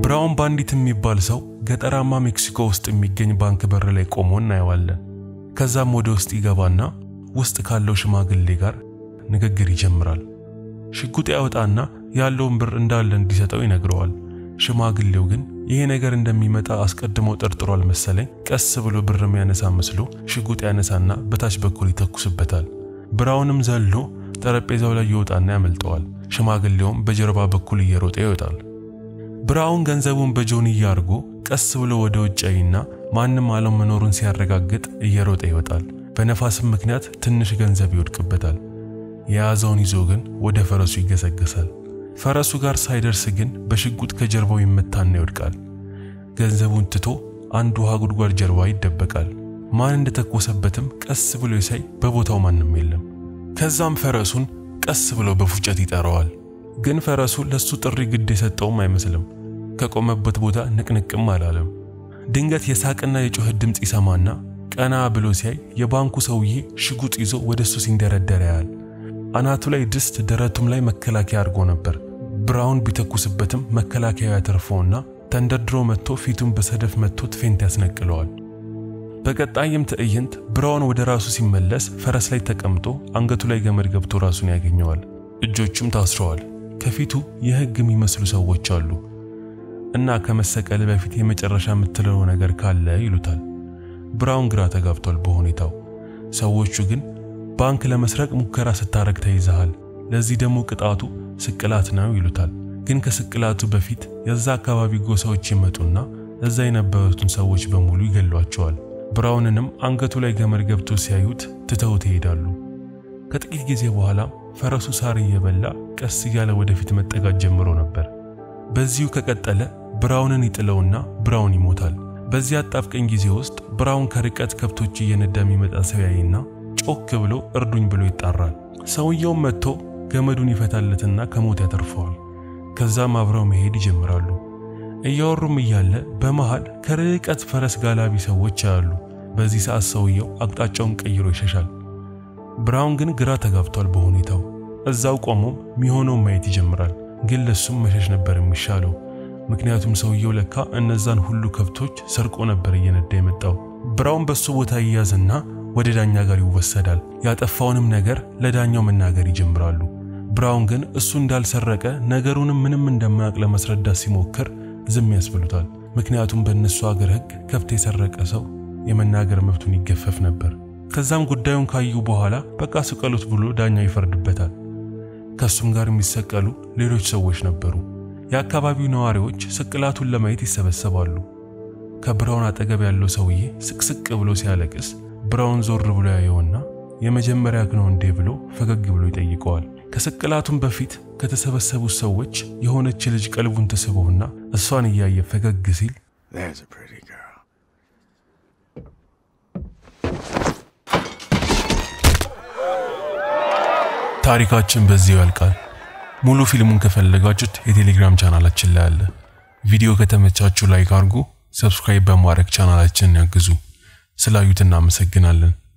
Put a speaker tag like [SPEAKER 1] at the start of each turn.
[SPEAKER 1] ብራውን ባንዲት የሚባል ሰው ገጠራማ ሜክሲኮ ውስጥ የሚገኝ ባንክ በር ላይ ቆሞ እናየዋለን። ከዛም ወደ ውስጥ ይገባና ውስጥ ካለው ሽማግሌ ጋር ንግግር ይጀምራል። ሽጉጥ ያወጣና ያለውን ብር እንዳለ እንዲሰጠው ይነግረዋል። ሽማግሌው ግን ይሄ ነገር እንደሚመጣ አስቀድሞ ጠርጥሯል መሰለኝ። ቀስ ብሎ ብር የሚያነሳ መስሎ ሽጉጥ ያነሳና በታች በኩል ይተኩስበታል። ብራውንም ዘሎ ጠረጴዛው ላይ ይወጣና ያመልጠዋል። ሽማግሌውም በጀርባ በኩል እየሮጠ ይወጣል። ብራውን ገንዘቡን በጆንያ አድርጎ ቀስ ብሎ ወደ ውጭ ያይና ማንም አለመኖሩን ሲያረጋግጥ እየሮጠ ይወጣል። በነፋስም ምክንያት ትንሽ ገንዘብ ይወድቅበታል። የያዘውን ይዞ ግን ወደ ፈረሱ ይገሰገሳል። ፈረሱ ጋር ሳይደርስ ግን በሽጉጥ ከጀርባው ይመታና ይወድቃል። ገንዘቡን ትቶ አንድ ውሃ ጉድጓድ ጀርባ ይደበቃል። ማን እንደተኮሰበትም ቀስ ብሎ ይሳይ፣ በቦታው ማንም የለም። ከዛም ፈረሱን ቀስ ብሎ በፉጨት ይጠራዋል። ግን ፈረሱ ለሱ ጥሪ ግድ የሰጠውም አይመስልም። ከቆመበት ቦታ ንቅንቅም አላለም። ድንገት የሳቅና የጩኸት ድምፅ ይሰማና ቀና ብሎ ሲያይ የባንኩ ሰውዬ ሽጉጥ ይዞ ወደ እሱ ሲንደረደር ያያል። አናቱ ላይ ድስት፣ ደረቱም ላይ መከላከያ አድርጎ ነበር። ብራውን ቢተኩስበትም መከላከያው ያተርፈውና ተንደርድሮ መጥቶ ፊቱን በሰደፍ መጥቶት ፌንት ያስነቅለዋል። በቀጣይም ትዕይንት ብራውን ወደ ራሱ ሲመለስ ፈረስ ላይ ተቀምጦ አንገቱ ላይ ገመድ ገብቶ ራሱን ያገኘዋል። እጆቹም ታስረዋል። ከፊቱ የሕግ የሚመስሉ ሰዎች አሉ እና ከመሰቀል በፊት የመጨረሻ የምትለው ነገር ካለ ይሉታል። ብራውን ግራ ተጋብቷል በሁኔታው። ሰዎቹ ግን ባንክ ለመስረቅ ሙከራ ስታረግ ተይዘሃል፣ ለዚህ ደግሞ ቅጣቱ ስቅላት ነው ይሉታል። ግን ከስቅላቱ በፊት የዛ አካባቢ ጎሳዎች ይመጡና እዛ የነበሩትን ሰዎች በሙሉ ይገሏቸዋል። ብራውንንም አንገቱ ላይ ገመድ ገብቶ ሲያዩት ትተውት ይሄዳሉ። ከጥቂት ጊዜ በኋላ ፈረሱ ሳር እየበላ ቀስ እያለ ወደፊት መጠጋት ጀምሮ ነበር። በዚሁ ከቀጠለ ብራውንን ይጥለውና ብራውን ይሞታል። በዚህ አጣብቀኝ ጊዜ ውስጥ ብራውን ከርቀት ከብቶች እየነዳ የሚመጣ ሰው ያይና ጮክ ብሎ እርዱኝ ብሎ ይጣራል። ሰውየውም መጥቶ ገመዱን ይፈታለትና ከሞት ያተርፈዋል። ከዛም አብረው መሄድ ይጀምራሉ። እያወሩም እያለ በመሃል ከርቀት ፈረስ ጋላቢ ሰዎች ያሉ። በዚህ ሰዓት ሰውየው አቅጣጫውን ቀይሮ ይሸሻል። ብራውን ግን ግራ ተጋብቷል በሁኔታው። እዛው ቆሞም የሚሆነውን ማየት ይጀምራል። ግን ለሱም መሸሽ ነበር የሚሻለው። ምክንያቱም ሰውየው ለካ እነዛን ሁሉ ከብቶች ሰርቆ ነበር እየነዳ የመጣው። ብራውን በሱ ቦታ ይያዝና ወደ ዳኛ ጋር ይወሰዳል። ያጠፋውንም ነገር ለዳኛው መናገር ይጀምራሉ። ብራውን ግን እሱ እንዳልሰረቀ ነገሩንም ምንም እንደማያውቅ ለማስረዳት ሲሞክር ዝም ያስብሉታል። ምክንያቱም በእነሱ አገር ሕግ ከብት የሰረቀ ሰው የመናገር መብቱን ይገፈፍ ነበር። ከዛም ጉዳዩን ካዩ በኋላ በቃ ስቀሉት ብሎ ዳኛው ይፈርድበታል። ከሱም ጋር የሚሰቀሉ ሌሎች ሰዎች ነበሩ። የአካባቢው ነዋሪዎች ስቅላቱን ለማየት ይሰበሰባሉ። ከብራውን አጠገብ ያለው ሰውዬ ስቅስቅ ብሎ ሲያለቅስ ብራውን ዞር ብሎ ያየውና የመጀመሪያ ነው እንዴ ብሎ ፈገግ ብሎ ይጠይቀዋል። ከስቅላቱም በፊት ከተሰበሰቡት ሰዎች የሆነች ልጅ ቀልቡን ተስቦና እሷን እያየ ፈገግ ሲል
[SPEAKER 2] There's a pretty girl.
[SPEAKER 1] ታሪካችን በዚህ ያልቃል። ሙሉ ፊልሙን ከፈለጋችሁት የቴሌግራም ቻናላችን ላይ አለ። ቪዲዮ ከተመቻችሁ ላይክ አድርጉ፣ ሰብስክራይብ በማድረግ ቻናላችንን ያግዙ። ስላዩት እናመሰግናለን።